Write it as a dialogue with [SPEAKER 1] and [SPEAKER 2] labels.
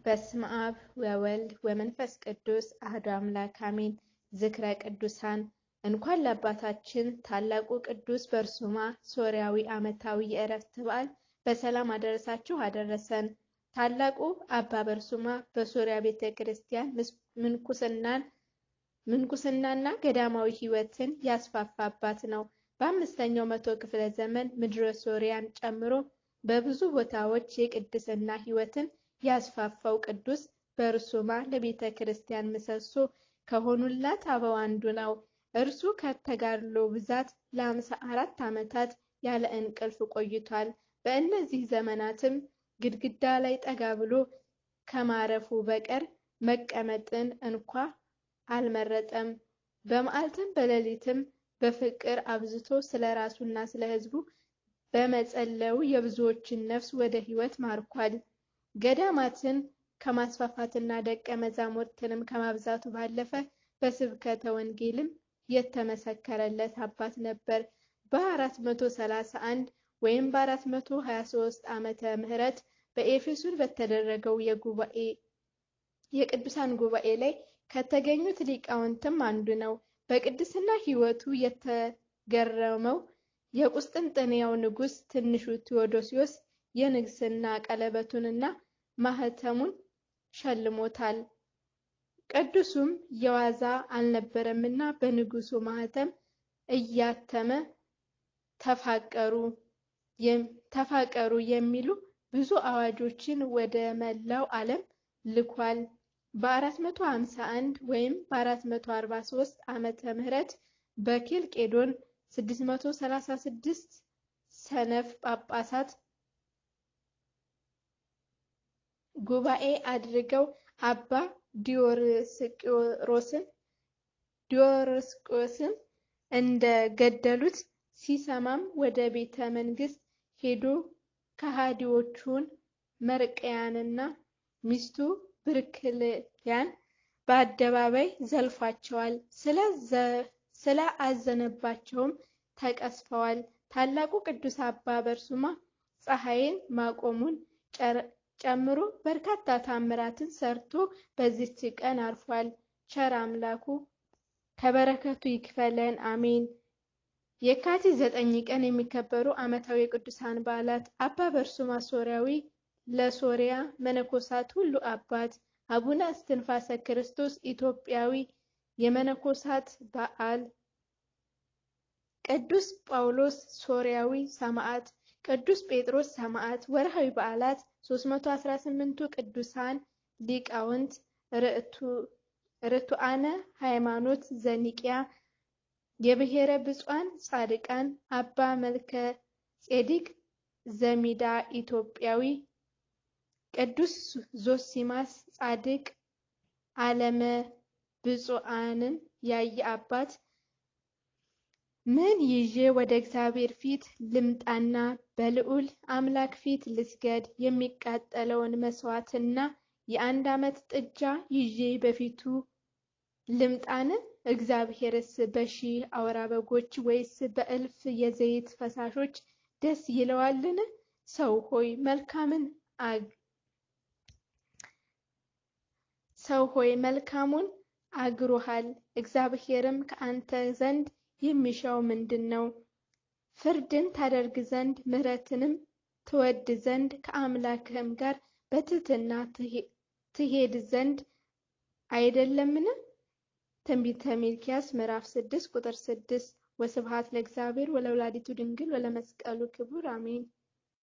[SPEAKER 1] በስመ አብ ወወልድ ወመንፈስ ቅዱስ አህዶ አምላክ አሜን። ዝክረ ቅዱሳን እንኳን ለአባታችን ታላቁ ቅዱስ በርሱማ ሶርያዊ ዓመታዊ የዕረፍት በዓል በሰላም አደረሳችሁ አደረሰን። ታላቁ አባ በርሱማ በሶርያ ቤተ ክርስቲያን ምንኩስናን ምንኩስናና ገዳማዊ ሕይወትን ያስፋፋ አባት ነው። በአምስተኛው መቶ ክፍለ ዘመን ምድረ ሶርያን ጨምሮ በብዙ ቦታዎች የቅድስና ሕይወትን ያስፋፋው ቅዱስ በርሱማ ለቤተ ክርስቲያን ምሰሶ ከሆኑላት አበው አንዱ ነው። እርሱ ከተጋድሎ ብዛት ለአምሳ አራት ዓመታት ያለ እንቅልፍ ቆይቷል። በእነዚህ ዘመናትም ግድግዳ ላይ ጠጋ ብሎ ከማረፉ በቀር መቀመጥን እንኳ አልመረጠም። በመዓልትም በሌሊትም በፍቅር አብዝቶ ስለ ራሱና ስለ ሕዝቡ በመጸለዩ የብዙዎችን ነፍስ ወደ ሕይወት ማርኳል። ገዳማትን ከማስፋፋትና ደቀ መዛሙርትንም ከማብዛቱ ባለፈ በስብከተ ወንጌልም የተመሰከረለት አባት ነበር። በ431 ወይም በ423 ዓመተ ምህረት በኤፌሶን በተደረገው የጉባኤ የቅዱሳን ጉባኤ ላይ ከተገኙት ሊቃውንትም አንዱ ነው። በቅድስና ሕይወቱ የተገረመው የቁስጥንጥንያው ንጉሥ ትንሹ ቴዎዶሲዮስ የንግስና ቀለበቱንና ማህተሙን ሸልሞታል። ቅዱሱም የዋዛ አልነበረምና በንጉሱ ማህተም እያተመ ተፋቀሩ ተፋቀሩ የሚሉ ብዙ አዋጆችን ወደ መላው ዓለም ልኳል። በ451 ወይም በ443 ዓመተ ምህረት በኬልቄዶን 636 ሰነፍ ጳጳሳት ጉባኤ አድርገው አባ ዲዮስቆሮስን ዲዮስቆሮስን እንደ ገደሉት ሲሰማም ወደ ቤተ መንግስት ሄዶ ከሃዲዎቹን መርቅያንና ሚስቱ ብርክልያን በአደባባይ ዘልፏቸዋል። ስለ አዘነባቸውም ተቀስፈዋል። ታላቁ ቅዱስ አባ በርሱማ ፀሐይን ማቆሙን ጨምሮ በርካታ ታምራትን ሰርቶ በዚች ቀን አርፏል። ቸር አምላኩ ከበረከቱ ይክፈለን፣ አሜን። የካቲት ዘጠኝ ቀን የሚከበሩ ዓመታዊ የቅዱሳን በዓላት አባ በርሱማ ሶርያዊ ለሶርያ መነኮሳት ሁሉ አባት፣ አቡነ እስትንፋሰ ክርስቶስ ኢትዮጵያዊ የመነኮሳት በዓል፣ ቅዱስ ጳውሎስ ሶርያዊ ሰማዕት፣ ቅዱስ ጴጥሮስ ሰማዕት። ወርሃዊ በዓላት 318ቱ ቅዱሳን ሊቃውንት ርቱዓነ ሃይማኖት ዘኒቅያ የብሔረ ብፁዓን ጻድቃን አባ መልከ ጼዴቅ ዘሚዳ ኢትዮጵያዊ፣ ቅዱስ ዞሲማስ ጻድቅ ዓለመ ብፁዓንን ያየ አባት። ምን ይዤ ወደ እግዚአብሔር ፊት ልምጣና በልዑል አምላክ ፊት ልስገድ? የሚቃጠለውን መሥዋዕትና የአንድ ዓመት ጥጃ ይዤ በፊቱ ልምጣን? እግዚአብሔርስ በሺህ አውራ በጎች ወይስ በእልፍ የዘይት ፈሳሾች ደስ ይለዋልን? ሰው ሆይ መልካምን ሰው ሆይ መልካሙን አግሮሃል። እግዚአብሔርም ከአንተ ዘንድ የሚሻው ምንድን ነው? ፍርድን ታደርግ ዘንድ ምሕረትንም ትወድ ዘንድ ከአምላክህም ጋር በትሕትና ትሄድ ዘንድ አይደለምን? ትንቢተ ሚልክያስ ምዕራፍ 6 ቁጥር 6 ወስብሐት ለእግዚአብሔር ወለወላዲቱ ድንግል ወለመስቀሉ ክቡር አሜን።